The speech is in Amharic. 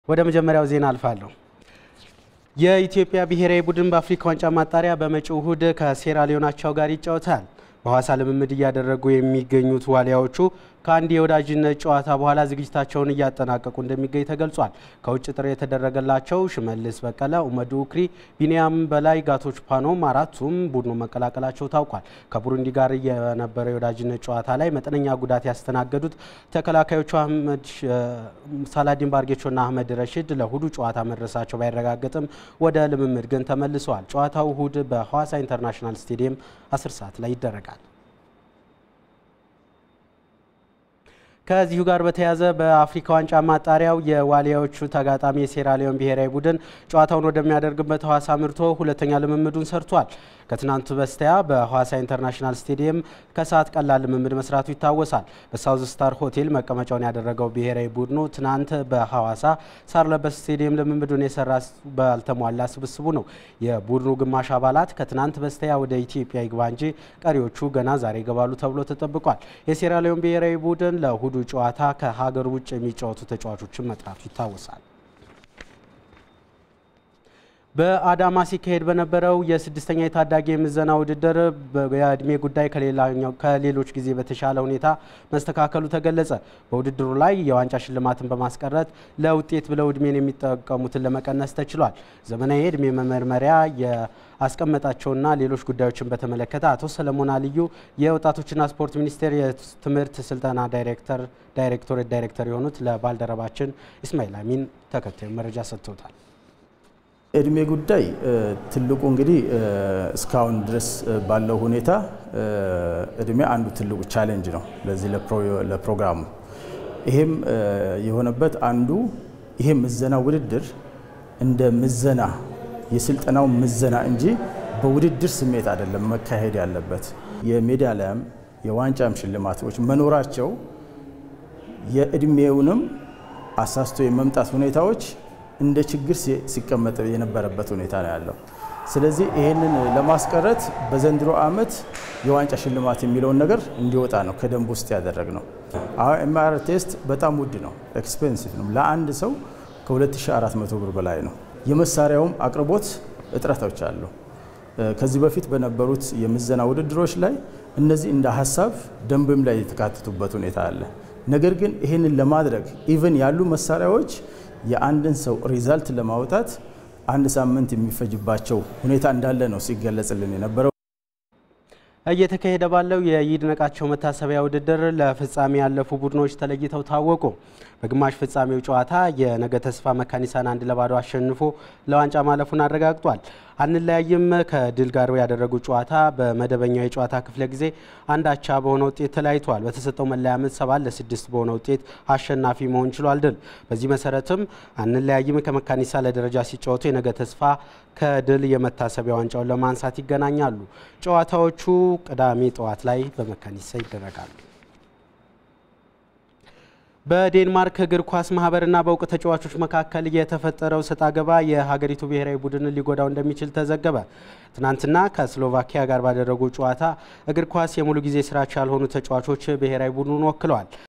ወደ መጀመሪያው ዜና አልፋለሁ። የኢትዮጵያ ብሔራዊ ቡድን በአፍሪካ ዋንጫ ማጣሪያ በመጪው እሁድ ከሴራሊዮን አቻው ጋር ይጫወታል። በሐዋሳ ልምምድ እያደረጉ የሚገኙት ዋሊያዎቹ ከአንድ የወዳጅነት ጨዋታ በኋላ ዝግጅታቸውን እያጠናቀቁ እንደሚገኝ ተገልጿል። ከውጭ ጥሪ የተደረገላቸው ሽመልስ በቀለ፣ ኡመዱ ኡክሪ፣ ቢኒያም በላይ፣ ጋቶች ፓኖም አራቱም ቡድኑ መቀላቀላቸው ታውቋል። ከቡሩንዲ ጋር የነበረው የወዳጅነት ጨዋታ ላይ መጠነኛ ጉዳት ያስተናገዱት ተከላካዮቹ አህመድ ሳላዲን ባርጌቾና አህመድ ረሽድ ለእሁዱ ጨዋታ መድረሳቸው ባይረጋገጥም ወደ ልምምድ ግን ተመልሰዋል። ጨዋታው እሁድ በሐዋሳ ኢንተርናሽናል ስቴዲየም 10 ሰዓት ላይ ይደረጋል። ከዚሁ ጋር በተያያዘ በአፍሪካ ዋንጫ ማጣሪያው የዋሊያዎቹ ተጋጣሚ የሴራሊዮን ብሔራዊ ቡድን ጨዋታውን ወደሚያደርግበት ሐዋሳ ምርቶ ሁለተኛ ልምምዱን ሰርቷል። ከትናንቱ በስቲያ በሐዋሳ ኢንተርናሽናል ስቴዲየም ከሰዓት ቀላል ልምምድ መስራቱ ይታወሳል። በሳውዝ ስታር ሆቴል መቀመጫውን ያደረገው ብሔራዊ ቡድኑ ትናንት በሐዋሳ ሳር ለበስ ስቴዲየም ልምምዱን የሰራ ባልተሟላ ስብስቡ ነው። የቡድኑ ግማሽ አባላት ከትናንት በስቲያ ወደ ኢትዮጵያ ይግባ እንጂ ቀሪዎቹ ገና ዛሬ ይገባሉ ተብሎ ተጠብቋል። የሴራሊዮን ብሔራዊ ቡድን ለእሁዱ ጨዋታ ከሀገር ውጭ የሚጫወቱ ተጫዋቾችን መጥራቱ ይታወሳል። በአዳማ ሲካሄድ በነበረው የስድስተኛ የታዳጊ የምዘና ውድድር የእድሜ ጉዳይ ከሌሎች ጊዜ በተሻለ ሁኔታ መስተካከሉ ተገለጸ። በውድድሩ ላይ የዋንጫ ሽልማትን በማስቀረት ለውጤት ብለው እድሜን የሚጠቀሙትን ለመቀነስ ተችሏል። ዘመናዊ የእድሜ መመርመሪያ የአስቀመጣቸውና ሌሎች ጉዳዮችን በተመለከተ አቶ ሰለሞን አልዩ የወጣቶችና ስፖርት ሚኒስቴር የትምህርት ስልጠና ዳይሬክተር ዳይሬክቶሬት ዳይሬክተር የሆኑት ለባልደረባችን ኢስማኤል አሚን ተከታዩ መረጃ ሰጥቶታል። እድሜ ጉዳይ ትልቁ እንግዲህ እስካሁን ድረስ ባለው ሁኔታ እድሜ አንዱ ትልቁ ቻሌንጅ ነው ለዚህ ለፕሮግራሙ። ይሄም የሆነበት አንዱ ይሄ ምዘና ውድድር እንደ ምዘና የስልጠናው ምዘና እንጂ በውድድር ስሜት አይደለም መካሄድ ያለበት። የሜዳሊያም የዋንጫም ሽልማቶች መኖራቸው የእድሜውንም አሳስቶ የመምጣት ሁኔታዎች እንደ ችግር ሲቀመጥ የነበረበት ሁኔታ ነው ያለው። ስለዚህ ይህንን ለማስቀረት በዘንድሮ ዓመት የዋንጫ ሽልማት የሚለውን ነገር እንዲወጣ ነው ከደንብ ውስጥ ያደረግ ነው። አሁን ኤምአር ቴስት በጣም ውድ ነው፣ ኤክስፔንሲቭ ነው። ለአንድ ሰው ከ2400 ብር በላይ ነው። የመሳሪያውም አቅርቦት እጥረቶች አሉ። ከዚህ በፊት በነበሩት የምዘና ውድድሮች ላይ እነዚህ እንደ ሀሳብ ደንብም ላይ የተካተቱበት ሁኔታ አለ። ነገር ግን ይህንን ለማድረግ ኢቨን ያሉ መሳሪያዎች የአንድን ሰው ሪዛልት ለማውጣት አንድ ሳምንት የሚፈጅባቸው ሁኔታ እንዳለ ነው ሲገለጽልን የነበረው። እየተካሄደ ባለው የይድነቃቸው መታሰቢያ ውድድር ለፍጻሜ ያለፉ ቡድኖች ተለይተው ታወቁ። በግማሽ ፍጻሜው ጨዋታ የነገ ተስፋ መካኒሳን አንድ ለባዶ አሸንፎ ለዋንጫ ማለፉን አረጋግጧል። አንለያይም ከድል ጋር ያደረጉት ጨዋታ በመደበኛው የጨዋታ ክፍለ ጊዜ አንድ አቻ በሆነ ውጤት ተለያይተዋል። በተሰጠው መለያ ምት ሰባት ለስድስት በሆነ ውጤት አሸናፊ መሆን ችሏል ድል። በዚህ መሰረትም አንለያይም ከመካኒሳ ለደረጃ ሲጫወቱ የነገ ተስፋ ከድል የመታሰቢያ ዋንጫውን ለማንሳት ይገናኛሉ። ጨዋታዎቹ ቅዳሜ ጠዋት ላይ በመካኒሳ ይደረጋሉ። በዴንማርክ እግር ኳስ ማህበርና በእውቅ ተጫዋቾች መካከል የተፈጠረው ሰጣ ገባ የሀገሪቱ ብሔራዊ ቡድንን ሊጎዳው እንደሚችል ተዘገበ። ትናንትና ከስሎቫኪያ ጋር ባደረጉ ጨዋታ እግር ኳስ የሙሉ ጊዜ ስራቸው ያልሆኑ ተጫዋቾች ብሔራዊ ቡድኑን ወክለዋል።